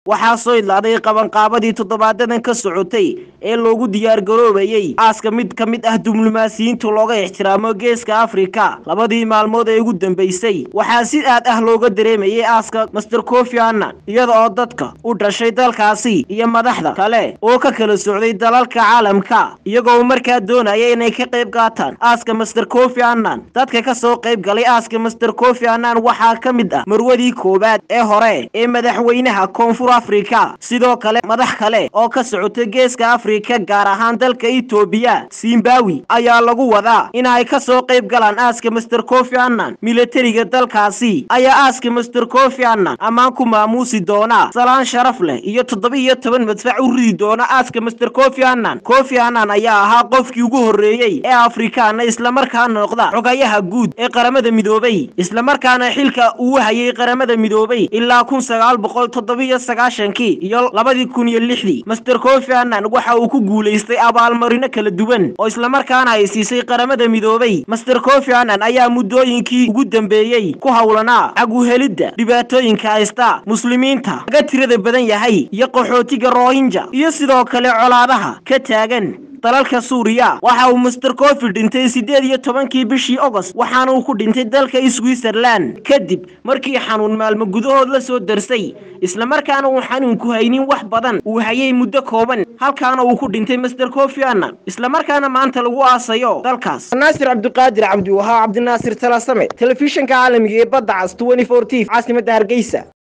waxaa soo idlaaday qabanqaabadii toddobaadadan ka socotay ee loogu diyaargaroobayey aaska mid ka mid ah diblomaasiyiinta looga ixtiraamo geeska afrika labadii maalmood ee ugu dambeysay waxaa si aad ah looga dareemayay aaska master kofi annan iyada oo dadka u dhashay dalkaasi iyo madaxda kale oo ka kala socday dalalka caalamka iyagoo markaa doonaya inay ka qayb qaataan aaska master kofi annan dadka ka soo qayb galay aaska master kofi annan waxaa ka mid ah marwadii koowaad ee hore ee madaxweynaha koonfur afrika sidoo kale madax kale oo ka socota geeska afrika gaar ahaan dalka etoobiya zimbawi ayaa lagu wadaa in ay ka soo qayb galaan aaska master kofi annan milatariga dalkaasi ayaa aaska master kofi annan ammaan ku maamuusi doona salaan sharaf leh iyo toddoba-iyo toban madfac u ridi doona aaska master kofi annan kofi annan ayaa ahaa qofkii ugu horreeyey ee afrikaana islamarkaana noqda xogayaha guud ee qaramada midoobay islamarkaana xilka uu hayay qaramada midoobay ilaa kun sagaal boqol toddobiyo sagaashankii iyo labadii kun iyo lixdii master kofi annan waxa uu ku guulaystay abaalmarino kala duwan oo islamarkaana ay siisay qaramada midoobay master kofi annan ayaa muddooyinkii ugu dambeeyey ku howlanaa caguhelidda dhibaatooyinka haysta muslimiinta laga tirada badan yahay iyo qaxootiga rohinja iyo sidoo kale colaadaha ka taagan dalalka suuriya waxa uu master kofi dhintay siddeed iyo tobankii bishii ogost waxaana uu ku dhintay dalka switzerland kadib markii xanuun maalmo gudahood la soo darsay islamarkaana uu xanuunku haynin wax badan uu hayay muddo kooban halkaana uu ku dhintay master kofi annan islamarkaana maanta lagu aasayo dalkaas naasir cabdiqaadir cabdiwahaa cabdinaasir talasame telefishinka caalamiga ee badda cas t caasimada hargeysa